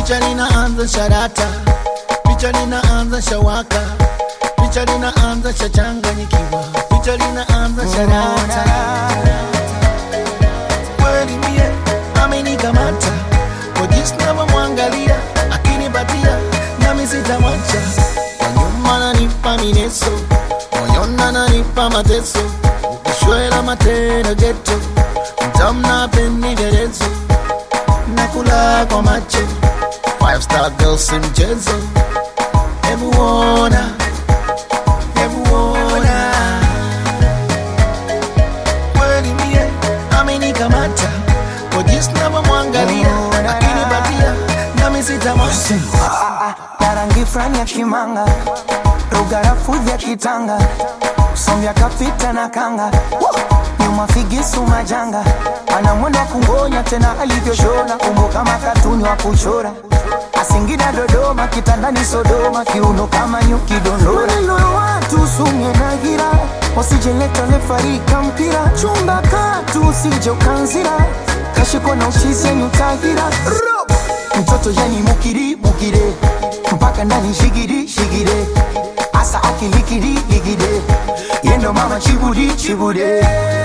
picha linaanza sharata, picha linaanza shawaka, picha linaanza shachanganyikiwa, picha linaanza sharata. Kweli mie amenikamata kwa jinsi navyomwangalia, akinipatia nami sitamwacha. Kwa nyuma nanipa mineso, moyoni ananipa mateso, ukishwela matendo geto, mtamna peni vyerezo nakula kwa macho five star girls si mchezo hebu ona hebu ona kweli mie amenikamata kwa jinsi navyomwangalia akinipatia nami sitamwacha na rangi fulani ya kimanga rugarafudhi ya kitanga sombya kapita na kanga nyuma figisu majanga ana mwendo wa kungonya tena alivyoshona umbo kama katuni wa kuchora asingida dodoma kitandani sodoma kiuno kama nyuki dondora maneno ya watu sumye na gira wasijeleta lefarika mpira chumba katu usije ukanzira kashiko na uchizi yenyu tahira mtoto yani mukiri mukire mpaka ndani shigiri shigire asa akilikiri ligide yendo mama chibudi chibude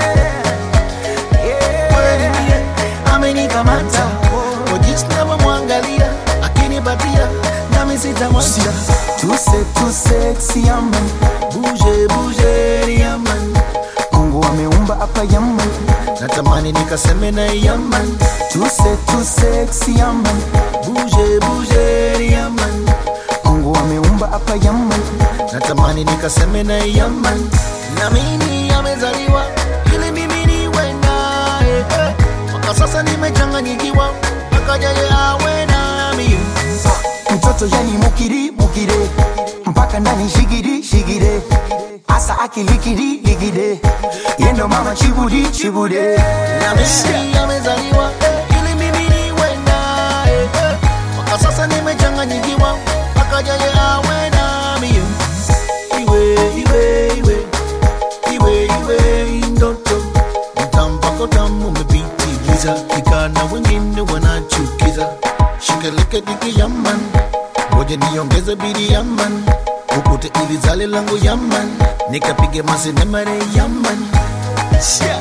kweli mie amenikamata kwa jinsi navyomwangalia akinipatia nami sitamwacha tuse tuse siaman buje buje yaman mungu ameumba hapa yaman natamani nikaseme na yaman tuse tuse siaman buje buje yaman mungu ameumba hapa yaman natamani nikaseme na yaman na mimi amezaliwa ili mimi niwe naye eh. mpaka sasa nimechanganyikiwa mpaka jaye awe nami mtoto yani mukiri mukire mpaka ndani shigiri shigire asa akilikiri ligide yendo mama chibudi chibude na mimi amezaliwa eh, ili mimi niwe naye eh. mpaka sasa nimechanganyikiwa mpaka jaye awe nami iwe iwe iwe iwe iwe ndoto mtampako tamu umepitiliza ikana wengine wanachukiza shikeleke diki yaman ngoja niongeze bidi yaman ukute ili zale langu yaman nikapige masinemare yaman yeah.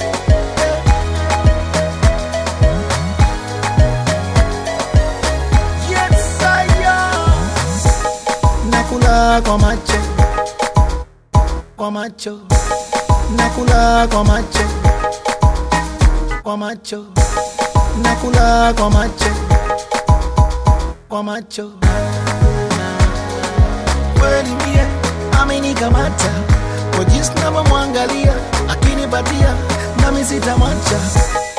Yes, I am. nakula kwa macho kwa macho nakula kwa macho kwa macho nakula kwa macho kwa macho kweli mie amenikamata kwa jinsi navyomwangalia akinipatia nami sitamwacha